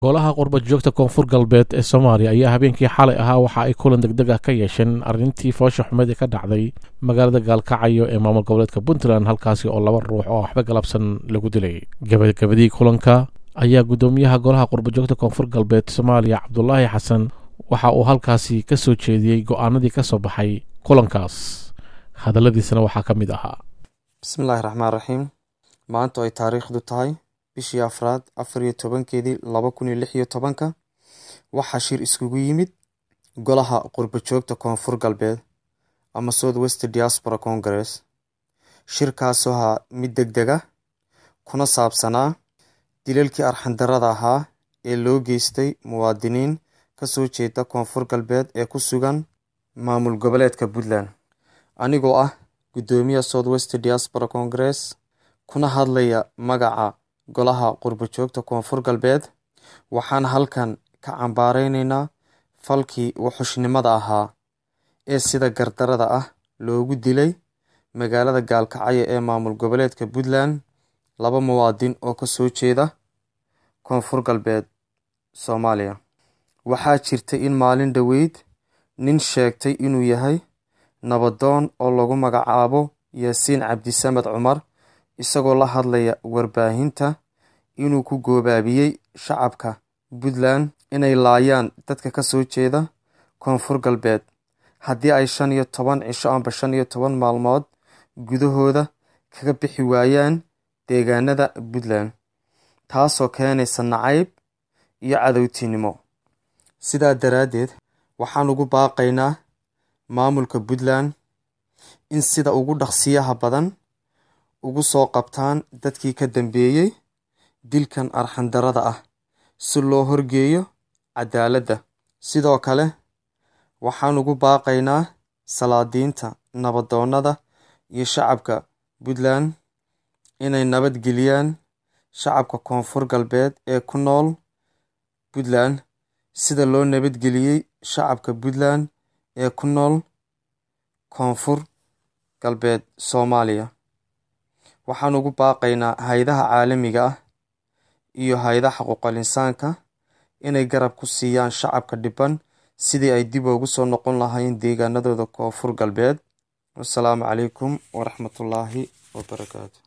golaha qurbad joogta koonfur galbeed ee soomaaliya ayaa habeenkii xalay ahaa waxa ay kulan degdeg ah ka yeesheen arrintii foosha xumeed ee ka dhacday magaalada gaalkacyo ee maamul goboleedka puntland halkaasi oo laba ruux oo waxba galabsan lagu dilay gabagabadii kulanka ayaa guddoomiyaha golaha qurbad joogta koonfur galbeed soomaaliya cabdulaahi xasan waxa uu halkaasi ka soo jeediyey go'aanadii ka soo baxay kulankaas hadalladiisana waxaa ka mid ahaa bismillaahi raxmaan raxiim maanta ay taariikhdu tahay bishii afraad afar iyo tobankeedii laba kun iyo lix iyo tobanka waxaa shir iskugu yimid golaha qurbajoogta koonfur galbeed ama south west diaspora congress shirkaasoo ahaa mid deg deg ah kuna saabsanaa dilalkii arxandarada ahaa ee loo geystay muwaadiniin kasoo jeeda koonfur galbeed ee ku sugan maamul goboleedka puntland anigoo ah guddoomiya south west diaspora congress kuna hadlaya magaca golaha qurbajoogta koonfur galbeed waxaan halkan ka cambaareyneyna falkii wuxushnimada ahaa ee sida gardarada ah loogu dilay magaalada gaalkacyo ee maamul goboleedka puntland laba muwaadin oo kasoo jeeda koonfur galbeed soomaaliya waxaa jirta in maalin dhoweyd nin sheegtay inuu yahay nabadoon oo lagu magacaabo yaasiin cabdisamed cumar isagoo la hadlaya warbaahinta inuu ku goobaabiyey shacabka puntland inay laayaan dadka kasoo jeeda koonfur galbeed haddii ay shan iyo toban cisho amba shan iyo toban maalmood gudahooda kaga bixi waayaan deegaanada puntland taasoo keenaysa nacayb iyo cadowtinimo sidaa daraaddeed waxaan ugu baaqaynaa maamulka puntland in sida ugu dhaqsiyaha badan ugu soo qabtaan dadkii ka dambeeyey dilkan arxandarada ah si loo horgeeyo cadaaladda sidoo kale waxaan ugu baaqaynaa salaadiinta nabadoonnada iyo shacabka puntland inay nabadgeliyaan shacabka koonfur galbeed ee ku nool puntland sida loo nabadgeliyey shacabka puntland ee ku nool koonfur galbeed soomaaliya waxaan ugu baaqaynaa hay-adaha caalamiga ah iyo hay-adaha xuquuqal insaanka inay garab ku siiyaan shacabka dhiban sidii ay dib ugu soo noqon lahayn deegaanadooda koonfur galbeed wasalaamu calaykum waraxmatullaahi wabarakaatu